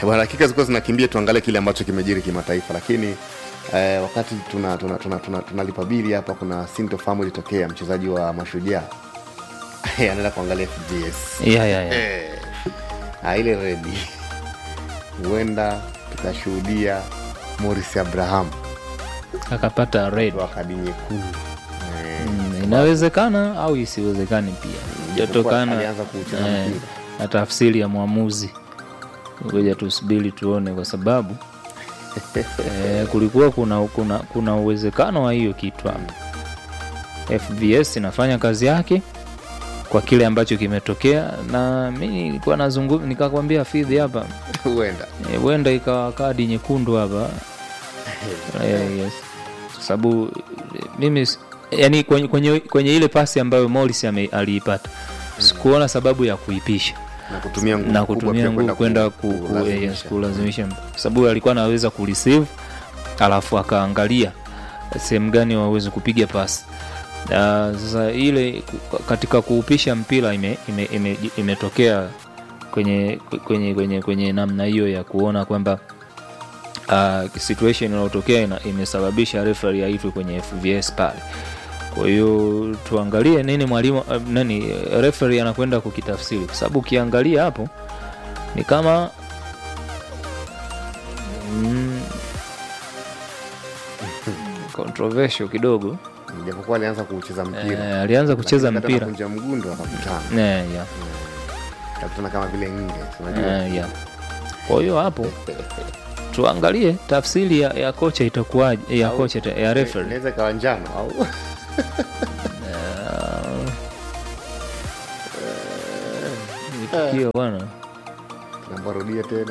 bwana dakika zilikuwa zinakimbia tuangalie kile ambacho kimejiri kimataifa lakini eh, wakati tunalipa tuna, tuna, tuna, tunalipa bili hapa kuna sintofahamu ilitokea mchezaji wa mashujaa anaenda kuangalia fgs yeah, yeah, yeah. eh, ah, ile redi huenda tukashuhudia moris abraham akapata red wa kadi nyekundu eh, mm, inawezekana au isiwezekani pia jatokana alianza kuucheza eh, mpira na tafsiri ya mwamuzi ngoja tusubiri tuone kwa sababu eh, kulikuwa kuna, kuna, kuna uwezekano wa hiyo kitu hapa fbs inafanya kazi yake kwa kile ambacho kimetokea na mi nilikuwa nazungum nikakwambia fidhi hapa huenda eh, huenda ikawa kadi nyekundu hapa eh, yes. Kwa sababu eh, mimi s- yani kwenye, kwenye, kwenye ile pasi ambayo Morris ame- aliipata sikuona sababu ya kuipisha na kutumia nguvu na kubwa kutumia pia nguvu kwenda ku- ku- kulazimisha. yes, kulazimisha kwa sababu alikuwa anaweza kureceive alafu akaangalia sehemu gani waweze kupiga pasi Na sasa ile ku- katika kuupisha mpira ime, ime, ime, imetokea kwenye kwenye kwenye kwenye namna hiyo ya kuona kwamba uh, situation inayotokea ina- imesababisha referee aitwe kwenye FVS pale. Kwa hiyo tuangalie nini mwalimu uh, nani uh, referee anakwenda kukitafsiri, kwa sababu ukiangalia hapo ni kama mm, controversial kidogo japokuwa alianza kucheza mpira eh, alianza kucheza Lakini wakati mpira anakunja mgundo akakutana eh, yeah. akakutana kama vile nge unajua Eh, yeah. Kwa hiyo hapo tuangalie tafsiri ya, ya kocha itakuwaje ya Au- kocha ita- ya referee inaweza ikawa njano au tukio bwana nabarudia tena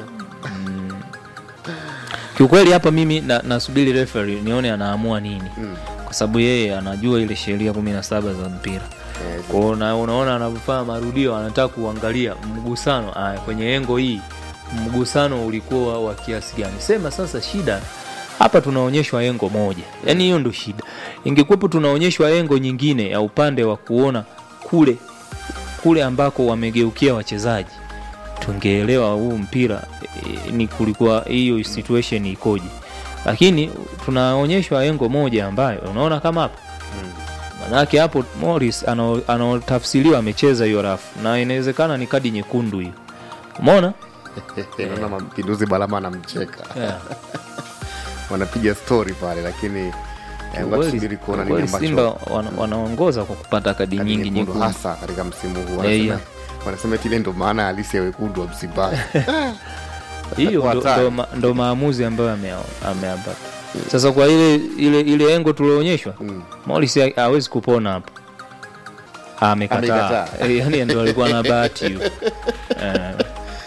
kiukweli hapa mimi na, nasubiri referee nione anaamua nini Mm. kwa sababu yeye anajua ile sheria kumi na saba za mpira Eh, kwao na unaona anavyofanya marudio anataka kuangalia mgusano aya, kwenye engo hii mgusano ulikuwa wa kiasi gani sema sasa shida hapa tunaonyeshwa engo moja yaani hiyo ndo shida ingekuwepo tunaonyeshwa engo nyingine ya upande wa kuona kule kule ambako wamegeukia wachezaji tungeelewa huu mpira e, ni kulikuwa hiyo situation ikoje lakini tunaonyeshwa engo moja ambayo unaona kama hapa manake hapo Morris ana- anaotafsiriwa amecheza hiyo rafu na inawezekana ni kadi nyekundu hiyo umeona naona mapinduzi balama anamcheka yeah. wanapiga story pale lakini eh, ngoja Kweli- tusubiri kuona nini kweli Simba ambacho wana, wanaongoza kwa kupata kadi kadi nyingi nyekundu nyekundu hasa katika msimu huu Eh, wanasema yeah. wanasema eti ile ndo maana halisi ya wekundu wa Msimbazi hiyo ndo, Hatari. ndo, ma- ndo maamuzi ambayo ame- ameyapata sasa kwa ile ile ile engo tulioonyeshwa Mm. Morris ha- hawezi kupona hapo amekataa Amekataa. Eh, yani ndo alikuwa na bahati hiyo Eh,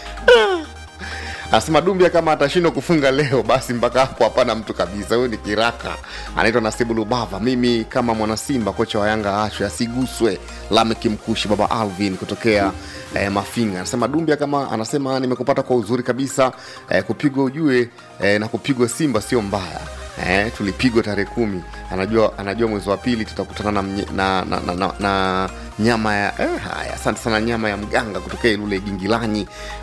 Anasema Dumbia kama atashindwa kufunga leo, basi mpaka hapo hapana mtu kabisa. Huyu ni kiraka, anaitwa Nasibu Lubava. Mimi kama mwana Simba, kocha wa Yanga achwe asiguswe. Lamek Mkushi, baba Alvin kutokea eh, Mafinga anasema Dumbia kama anasema nimekupata kwa uzuri kabisa. Eh, kupigwa ujue eh, na kupigwa Simba sio mbaya. Eh, tulipigwa tarehe kumi. Anajua anajua mwezi wa pili tutakutana na, mnye- na, na, na, na, na nyama ya eh, haya asante sana nyama ya mganga kutokea Ilule Gingilanyi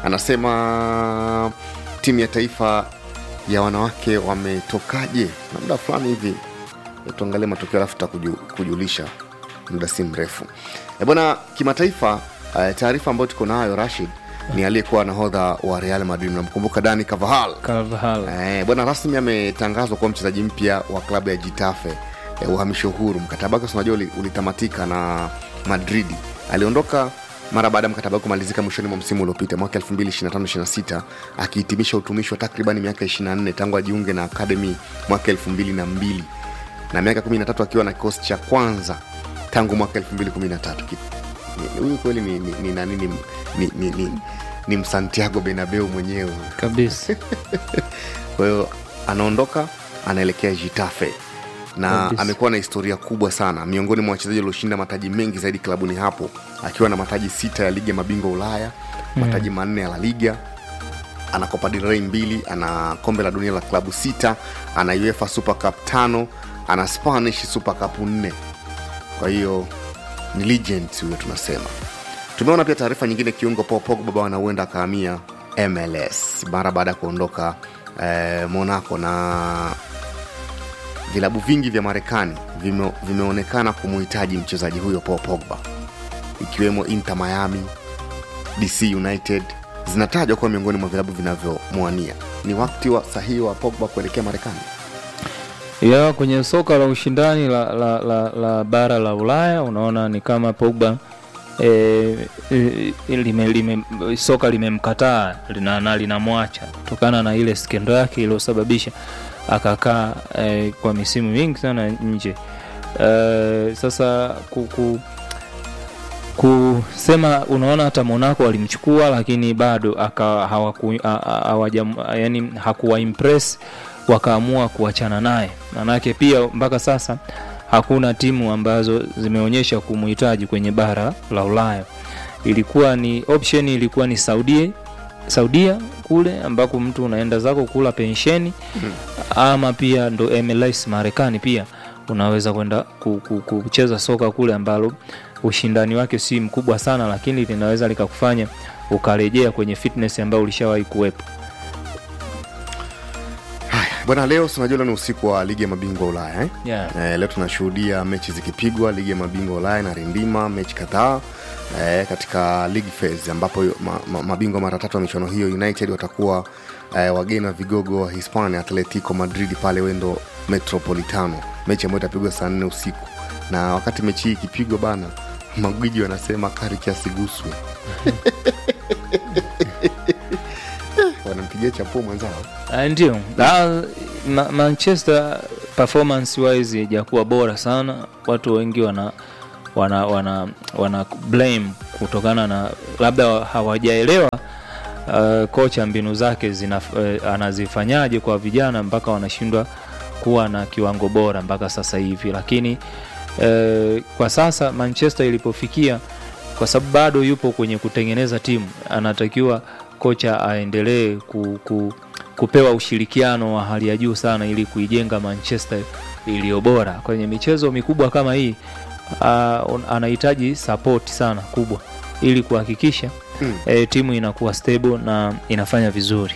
anasema timu ya taifa ya wanawake wametokaje na muda fulani hivi tuangalie matokeo alafu tutakujulisha muda si mrefu e bwana kimataifa eh, taarifa ambayo tuko nayo rashid ni aliyekuwa nahodha wa real madrid namkumbuka dani cavahal Carvajal Eh, bwana rasmi ametangazwa kuwa mchezaji mpya wa klabu ya Getafe eh, uhamisho huru. Mkataba wake si unajua uli- ulitamatika na Madridi. Aliondoka mara baada ya mkataba wake kumalizika mwishoni mwa msimu uliopita mwaka 2025-26 akihitimisha utumishi wa takriban miaka 24 tangu ajiunge na akademi mwaka 2002 na miaka 13 akiwa na kikosi cha kwanza tangu mwaka 2013. Ki- ni- Huyu kweli ni, ni, ni, nani ni, ni, ni, ni, ni msantiago Bernabeu mwenyewe kabisa kwa hiyo anaondoka anaelekea Getafe na Kabisa. amekuwa na historia kubwa sana miongoni mwa wachezaji walioshinda mataji mengi zaidi klabuni hapo akiwa na mataji sita ya ligi ya mabingwa Ulaya mataji manne ya La Liga ana Copa del Rey mbili ana kombe la dunia la klabu sita ana UEFA Super Cup tano ana Spanish Super Cup nne kwa hiyo ni legend huyo tunasema tumeona pia taarifa nyingine kiungo Paul Pogba bwana huenda akahamia mls mara baada ya kuondoka eh, monaco na vilabu vingi vya marekani vime, vimeonekana kumuhitaji mchezaji huyo paul pogba ikiwemo inter miami dc united zinatajwa kuwa miongoni mwa vilabu vinavyomwania ni wakati wa sahihi wa pogba kuelekea marekani ya kwenye soka la ushindani la, la, la, la bara la ulaya unaona ni kama pogba e, e, lime, lime, soka limemkataa lina, na linamwacha kutokana na ile skendo yake iliyosababisha akakaa e, kwa misimu mingi sana nje e, sasa kuku, kusema unaona hata monaco walimchukua lakini bado aka hawaku, a- a- hawajam- yani hakuwa impress wakaamua kuachana naye manake pia mpaka sasa hakuna timu ambazo zimeonyesha kumuhitaji kwenye bara la ulaya ilikuwa ni option ilikuwa ni saudia saudia kule ambako mtu unaenda zako kula pensheni ama pia ndo mls marekani pia unaweza kwenda ku- ku- kucheza soka kule ambalo ushindani wake si mkubwa sana lakini linaweza likakufanya ukarejea kwenye fitness ambayo ulishawahi kuwepo haya bwana leo sinajua ni usiku wa ligi ya mabingwa ulaya eh? yeah. Eh, leo tunashuhudia mechi zikipigwa ligi ya mabingwa ulaya na rindima mechi kadhaa eh, katika league phase ambapo ma, ma, mabingwa mara tatu wa michuano hiyo united watakuwa eh, wageni wa vigogo wa hispania atletico madrid pale wendo metropolitano mechi ambayo itapigwa saa nne usiku na wakati mechi hii ikipigwa bana magwiji wanasema kari kiasiguswe wanampigia chapuo mwenzao Ah, ndio Ah, ma, manchester performance wise ijakuwa bora sana watu wengi wana wana wana wana blame kutokana na labda hawajaelewa uh, kocha mbinu zake zina, uh, anazifanyaje kwa vijana mpaka wanashindwa kuwa na kiwango bora mpaka sasa hivi lakini uh, kwa sasa manchester ilipofikia kwa sababu bado yupo kwenye kutengeneza timu anatakiwa kocha aendelee ku, ku, kupewa ushirikiano wa hali ya juu sana ili kuijenga manchester iliyo bora kwenye michezo mikubwa kama hii uh, anahitaji support sana kubwa ili kuhakikisha Mm. e, timu inakuwa stable na inafanya vizuri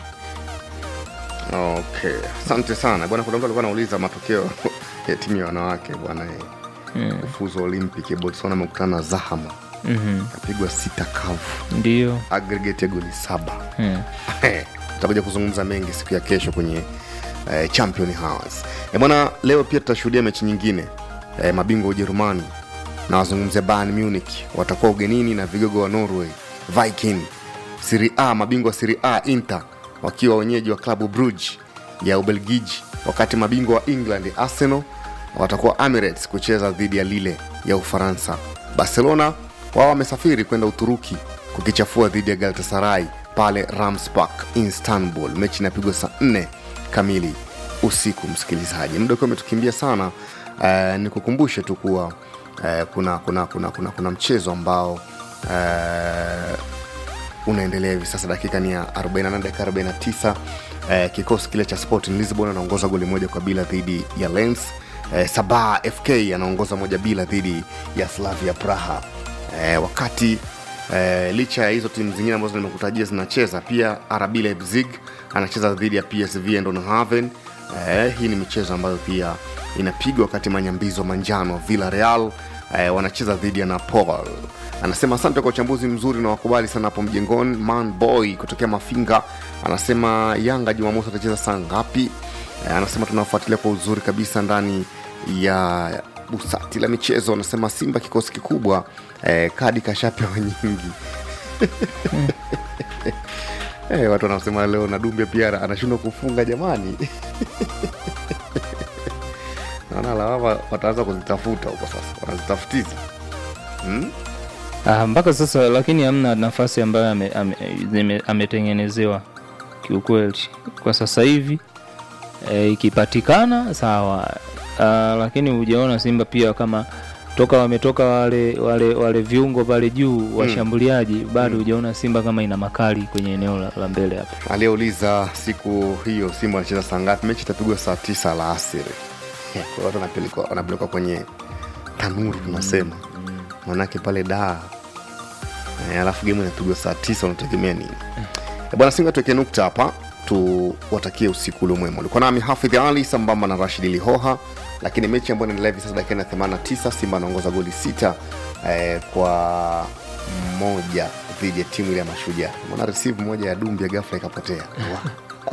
okay asante sana bwana kuna mtu alikuwa anauliza matokeo ya timu ya wanawake bwana eh, mm. kufuzu olympic botswana amekutana na zahama mm kapigwa sita kavu ndio aggregate ya goli saba mm. tutakuja kuzungumza mengi siku ya kesho kwenye eh, champion house eh, bwana leo pia tutashuhudia mechi nyingine eh, mabingwa wa ujerumani na wazungumzia Bayern munich watakuwa ugenini na vigogo wa norway viking siri a mabingwa wa siri a inter wakiwa wenyeji wa klabu bruge ya ubelgiji wakati mabingwa wa england arsenal watakuwa emirates kucheza dhidi ya lile ya ufaransa barcelona wao wamesafiri kwenda uturuki kukichafua dhidi ya galatasaray pale ramspark istanbul mechi inapigwa saa 4 kamili usiku msikilizaji muda ukiwa umetukimbia sana uh, nikukumbushe tu kuwa uh, kuna, kuna, kuna, kuna, kuna mchezo ambao uh, unaendelea hivi sasa dakika ni ya 48 dakika 49 eh, kikosi kile cha sporting lisbon anaongoza goli moja kwa bila dhidi ya lens eh, sabah fk anaongoza moja bila dhidi ya slavia praha eh, wakati eh, licha ya hizo timu zingine ambazo nimekutajia zinacheza pia rb leipzig anacheza dhidi ya psv eindhoven eh, hii ni michezo ambayo pia inapigwa wakati manyambizo manjano villa real eh, wanacheza dhidi ya napol anasema asante kwa uchambuzi mzuri na wakubali sana hapo mjengoni man boy kutokea mafinga anasema yanga jumamosi atacheza saa ngapi eh, anasema tunafuatilia kwa uzuri kabisa ndani ya busati la michezo anasema simba kikosi kikubwa eh, kadi kashapewa nyingi eh, watu wanasema leo na dumbe pia anashindwa kufunga jamani naona lawama wataanza kuzitafuta huko sasa wanazitafutiza hmm? Ah, mpaka sasa lakini hamna nafasi ambayo ame- ame- zime- ametengenezewa kiukweli kwa sasa hivi e, ikipatikana sawa ah, lakini hujaona simba pia kama toka wametoka wale wale wale viungo pale juu washambuliaji bado hujaona simba kama ina makali kwenye eneo la, la mbele hapa aliyeuliza siku hiyo simba anacheza saa ngapi mechi itapigwa saa tisa la asiri kwa watu wanapelekwa- wanapelekwa kwenye tanuru tunasema manake pale daa Eh, alafu gemu inapigwa saa tisa unategemea nini E bwana Singa, tuweke nukta hapa, tuwatakie usiku ule mwema. Ulikuwa nami Hafidh Ali sambamba na Rashid Lihoha, lakini mechi ambayo inaendelea hivi sasa dakika na 89, Simba anaongoza goli sita eh, kwa moja dhidi ya timu ile ya Mashujaa. Mwana receive moja ya Dumbia ghafla ikapotea.